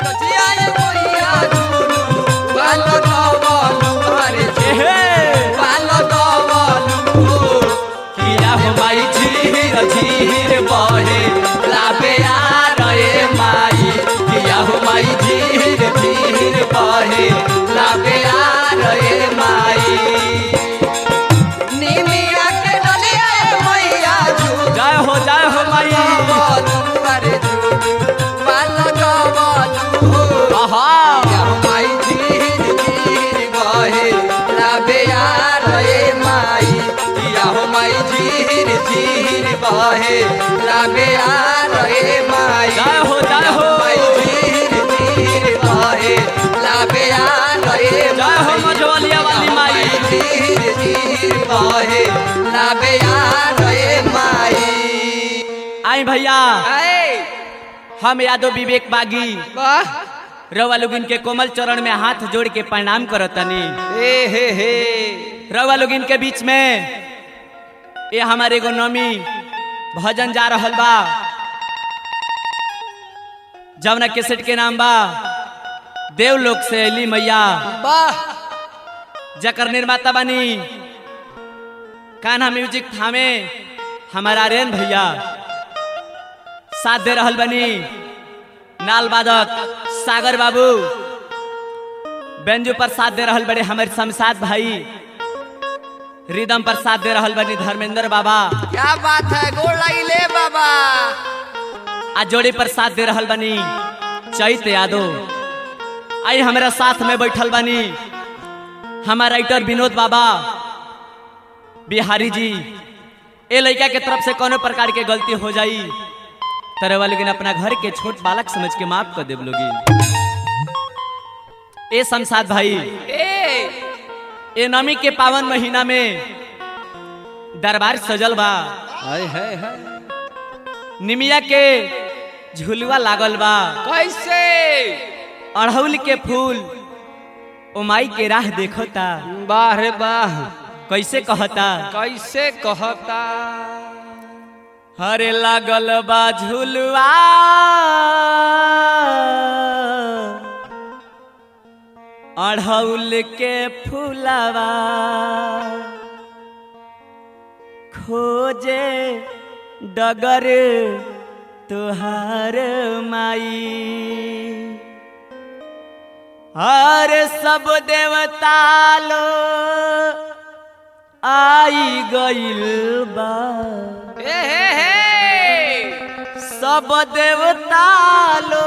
जियाए मैया झूलू बाल गवलू अरे एहे बाल गवलू किया हो माई झीर झीर बहे लाबे आ रे माई किया हो माई झीर झीर बहे लाबे आ रे माई निमिया के डलिया मैया झूलू जय हो जय हो माई गवलू अरे झूलू बाल गवलू आहा या माई धीर धीर बहे लाबे आ रे माई या माई धीर धीर बहे लाबे आ रे माई जय हो, जय हो। माई धीर धीर बहे लाबे आ रे जय हो मझवलिया वाली माई धीर धीर बहे लाबे आ रे माई आई भैया आए हम यादव विवेक बागी वाह रवा लोगिन के कोमल चरण में हाथ जोड़ के प्रणाम करतनी हे हे हे रवा लोगिन के बीच में ये हमारे एगो नमी भजन जा रहल बा जवना केसेट के नाम बा देवलोक से अली मैया वाह जकर निर्माता बनी कान्हा म्यूजिक थामे हमारा रेन भैया साथ दे रहल बनी नाल वादक सागर बाबू बेंजू पर साथ दे रहल बड़े हमारे शमशाद भाई रिदम पर साथ दे रहल बनी धर्मेंद्र बाबा क्या बात है गोड़ लगी ले बाबा आ जोड़ी पर साथ दे रहल बनी चैत यादव आई हमारा साथ में बैठल बनी हमारा राइटर विनोद बाबा बिहारी जी ए लड़का के तरफ से कोनो प्रकार के गलती हो जाई तरह वाले लेकिन अपना घर के छोट बालक समझ के माफ कर देव लोगी ए शमशाद भाई ए ए नमी के पावन महीना में दरबार सजल बा हाय हाय हाय निमिया के झुलुआ लागल बा कैसे अड़हुल के फूल ओ माई के राह देखता वाह रे वाह कैसे कहता कैसे कहता हरे लागल बा झुलुआ अड़हुल के फूलवा खोजे डगर तुहार माई हर सब देवता लो आई गइल बा हे हे हे सब देवता लो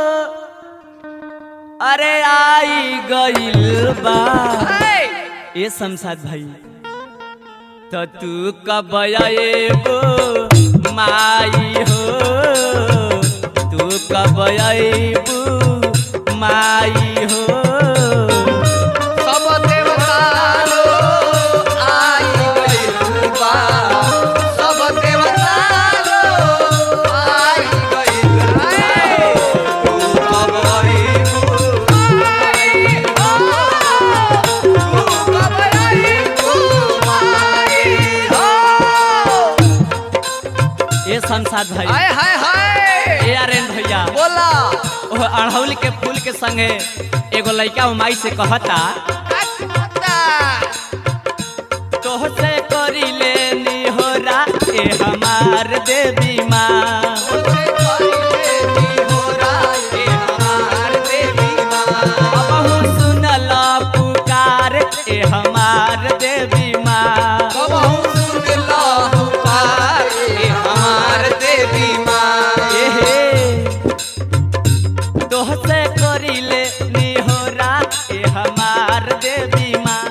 अरे आई गइल बा हे ए शमशाद भाई तो तू कब आएबो माई हो तू कब आएबो माई हो सब देवता लो आई गइल बा सब देवता लो आई गइल रे तू कब आइबू आई हो तू कब आइबू आई हो ए शमशाद भाई हाय हाय हाय ए आर्यन भैया बोला ओह अड़हुल के फूल के संगे एगो लइका वो माई से कहता तोह से करी लेनी हो ए हमार देवी माँ अबहु सुनल पुकार ए हमार देवी माँ एहे तोह से करी लेनी हो ए हमार देवी माँ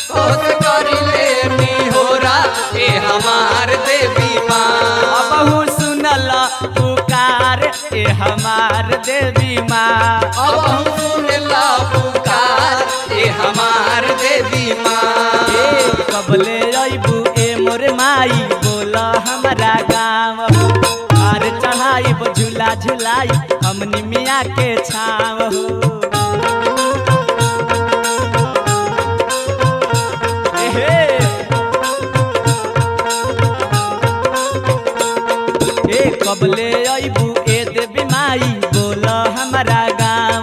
हमार देवी माँ अबहु सुनल पुकार ए हमार देवी माँ अब हम सुनला पुकार ए हमार देवी माँ ए कबले अइबू ए मोर माई बोल हमारा गाँव हार चढ़ाइब झूला झुलाई हमनी मिया के छाव हो एहे ए कबले अइबू ए देवी माई बोल हमारा गाँव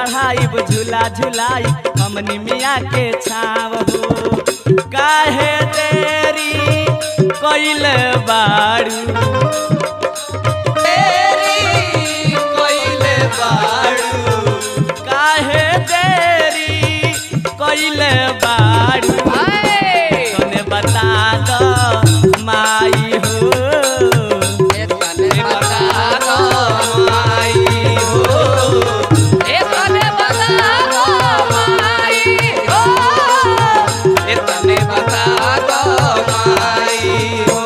चढ़ाई झूला झुलाई हमनी मिया के छाव हो काहे देरी कइल बाड़ू तेरी कोइले बाड़ू काहे देरी कइल बाड़ू तने बता दो माई हो एतने बता दो माई हो एतने बता दो माई हो एतने बता दो माई हो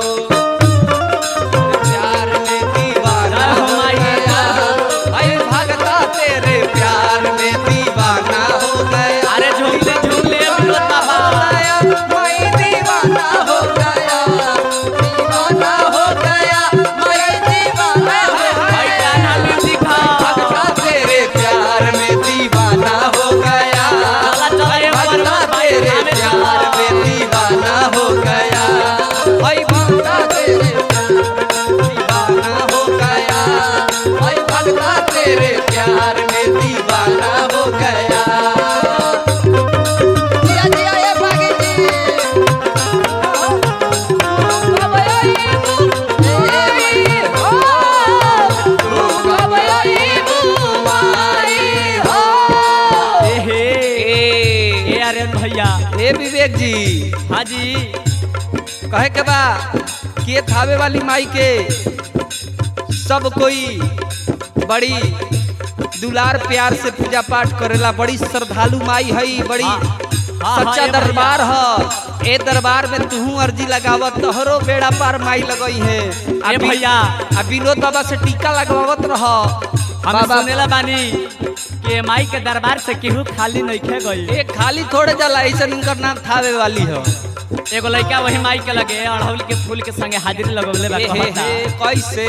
प्यार में दीवाना हो गया अरे भगता तेरे प्यार में दीवाना हो गया अरे झूले झूले विनोद बाबा मैं दीवाना हो गया दीवाना हो गया मैं दीवाना हो भाई गया गाना म्यूजिक भगता तेरे प्यार में दीवाना हो गया चला चला एक बार भगता भाई तेरे हमें प्यार में दीवाना हो गया भाई भगता तेरे दीवाना हो गया भाई भगता तेरे प्यार में दीवाना हो गया जिया जिया ये भागी जी एहे ए अरे भैया हे विवेक जी हाँ जी कहे के बा के थावे वाली माई के सब कोई बड़ी दुलार प्यार से पूजा पाठ करेला बड़ी श्रद्धालु माई हई बड़ी हाँ, हाँ, सच्चा हाँ, ए दरबार ह ए दरबार में तू अर्जी लगावत तोहरो बेड़ा पार माई लगई है ए भैया। आ विनोद बाबा से टीका लगवावत रह हम बाबा सुनेला बानी कि माई के दरबार से केहू खाली नइखे गई ए खाली थोड़े जाला ऐसा इनकर नाम थावे वाली ह एगो लड़का वही माई के लगे अड़हुल के फूल के संगे हाजिरी लगवले बा हे हे कहता हे कैसे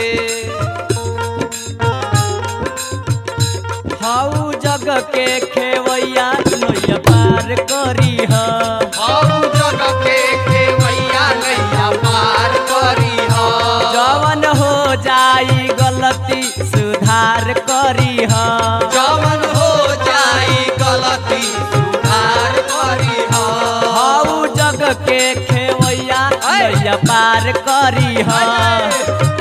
हाउ जग के खेवैया नैया पार करी ह हम जग के खेवैया नैया पार करी ह जवन हो जाई गलती सुधार करी ह जवन हो जाई गलती सुधार करी ह हाउ जग के खेवैया नैया पार करी ह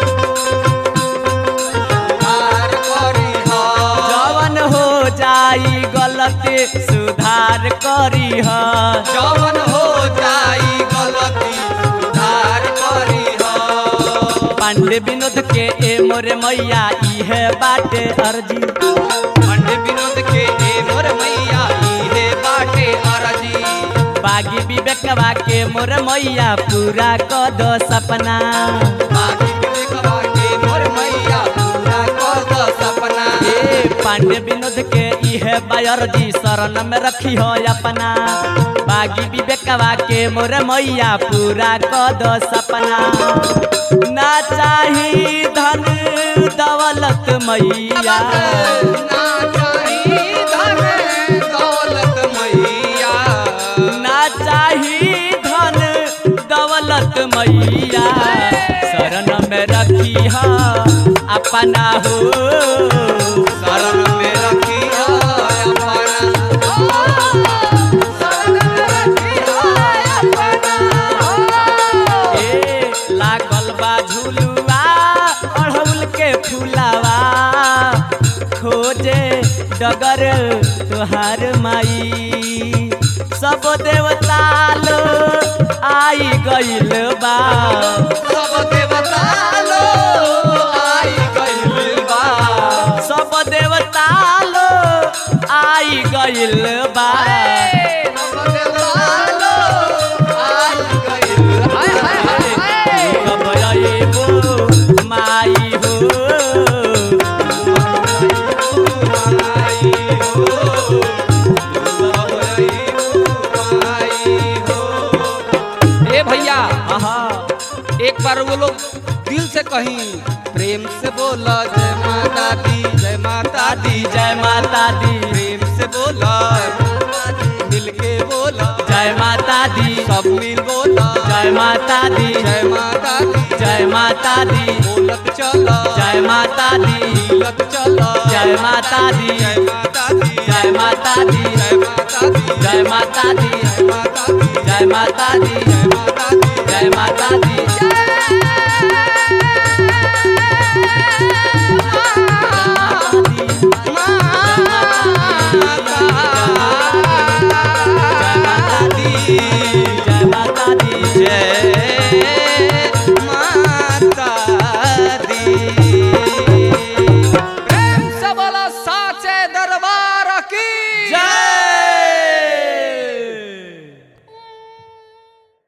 सुधार करी ह जवन हो जाई गलती सुधार करी ह जवन हो जाई गलती सुधार करी ह पांडे विनोद के ए मोरे मैया इहे बाटे अर्जी पंडित विनोद के ए मोर मैया इहे बाटे अरजी बागी विवेकवा के मोर मैया पूरा क दो सपना बाकी विवेकवा के मोर मैया पूरा कर दो सपना ए पांडे विनोद के इहे बायर्जी शरण में रखी हो अपना बागी विवेकवा के मोर मैया पूरा क दो सपना ना चाही धन दौलत मैया ना चाही धन दौलत मैया ना चाही धन दौलत मैया शरण में रखी हा अपना हो शरण में रखी अपना शरण में रखी अपना ए लागल बा झुलुआ अड़हुल के फुलावा खोजे डगर तुहार माई सब देवता लो आई गइल बा सब देवता लो आई गइल बा सब देवता लो आई गइल बा सब देवता लो आई गइल हाय हाय हाय हाय कब अइबो माई हो ए भैया आहा एक बार वो लोग दिल से कहीं प्रेम से बोला जय माता दी जय माता दी जय माता दी प्रेम से बोला मिल के बोला जय माता दी सब मिल बोला जय माता दी जय माता दी जय माता दी बोलत चला जय माता दी बोलत चला जय जय माता दी जय माता दी जय माता दी जय माता दी जय माता दी जय माता दी जय माता दी जय